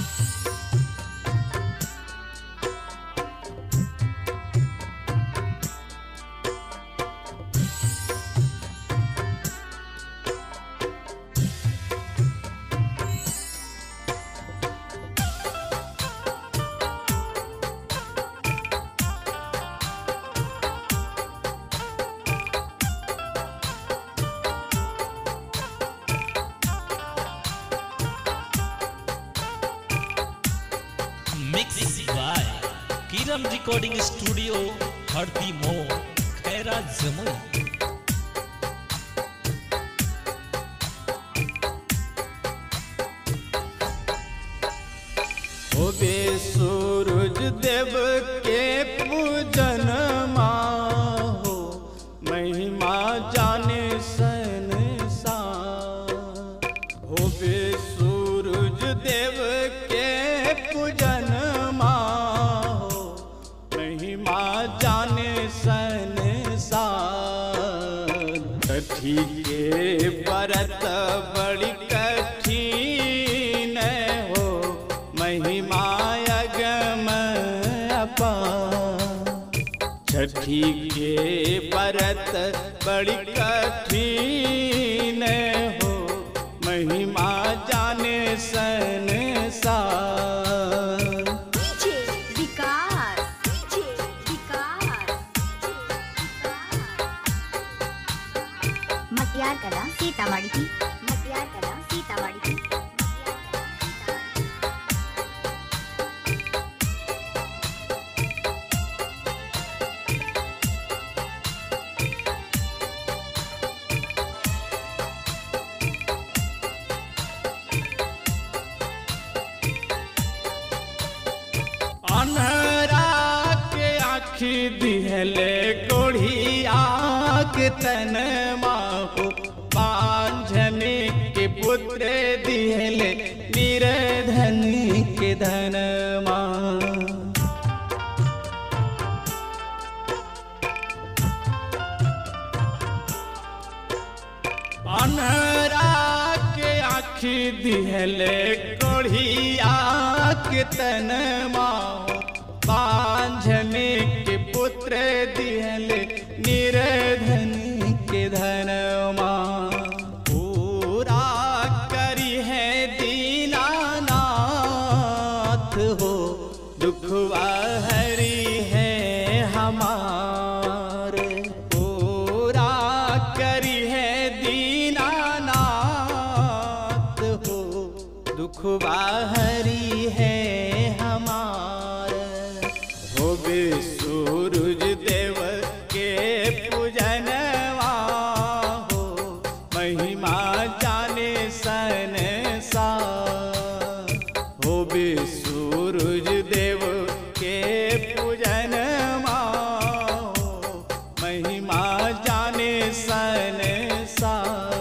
mix by Kiran recording studio Hardi मो खैरा जमुई होबे सूरज देव के पूजन हो महिमा जाने सन सा होबे सूरज देव के पूजन हो महिमा जाने सन सा कठी के परत बड़ी कठिन हो महिमा अगम अपार छठी के परत बड़ी कठिन हो महिमा जाने सन सा डीजे विकास डीजे विकास मतियार कला सीतामढ़ी की मतियार कला सीतामढ़ी की अनहरा के आखी दिहले कोढ़िया के तन माहू पांझने के पुत्र दिहले निरधन के धन माँ अनहरा के आखी दिहले कोढ़िया के तन माँ पांझने के पुत्र दिहले निरधन के धन माँ पूरा करी है दीनानाथ हो दुखवा हरी है हमारे पूरा करी है दीनानाथ हो दुखवा हरी है हमारे होबे सूरज देव के पूजनवा हो महिमा जाने सन सा होबे सूरज देव के पूजनवा हो महिमा जाने सन सा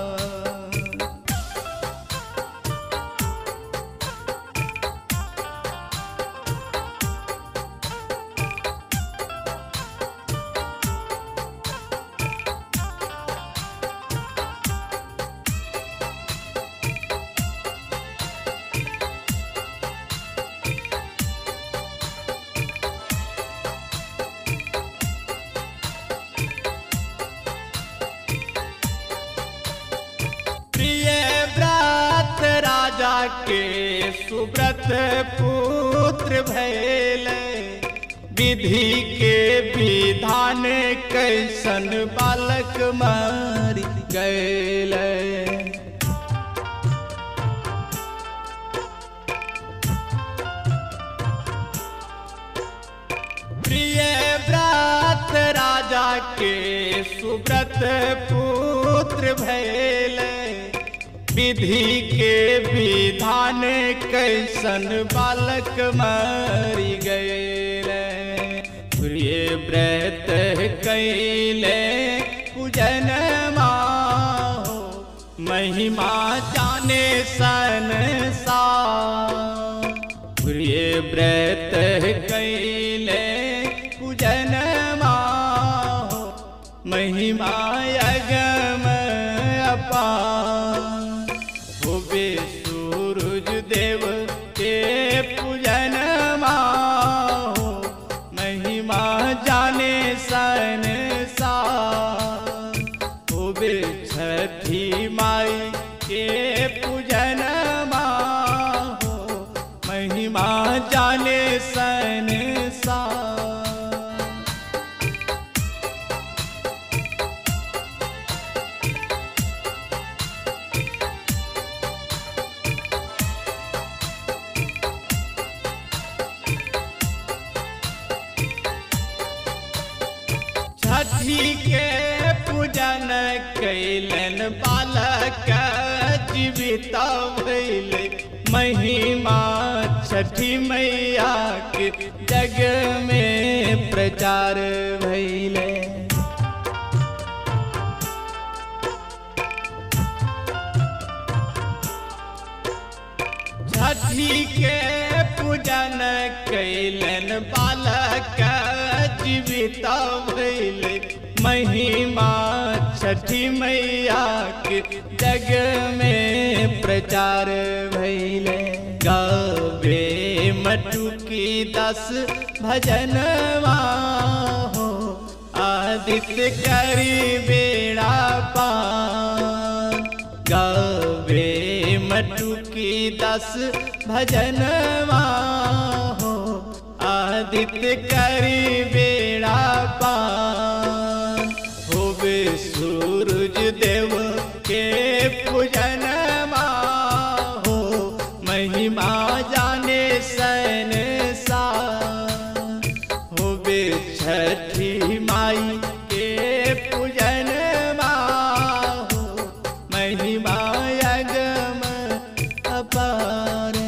प्रिय व्रत राजा के सुब्रत पुत्र भैले विधि के विधान कैसन बालक मारी गैले प्रिय व्रत राजा के सुब्रत पुत्र भैले विधि के विधान कैसन बालक मरी गए प्रिय व्रत कैले पूजन माहो महिमा जाने सन सा प्रिय व्रत कैले पूजन माहो महिमा अगम अपार होबे सूरज देव के बालक जीवित भैल महिमा छठी मैया के जग में प्रचार भैले छठी के पूजन कैलन बालक जीवित भैल महिमा छठी मैया के जग में प्रचार भैले गवे मटुकी दस भजनवा हो आदित्य करी बेड़ा पान गवे मटुकी दस भजनवा हो आदित्य करी बेड़ा पान होवे सूरज देव के पूजनमा हो महिमा जाने सन सा होवे छठी माई के पूजनमा हो महिमा अगम अपार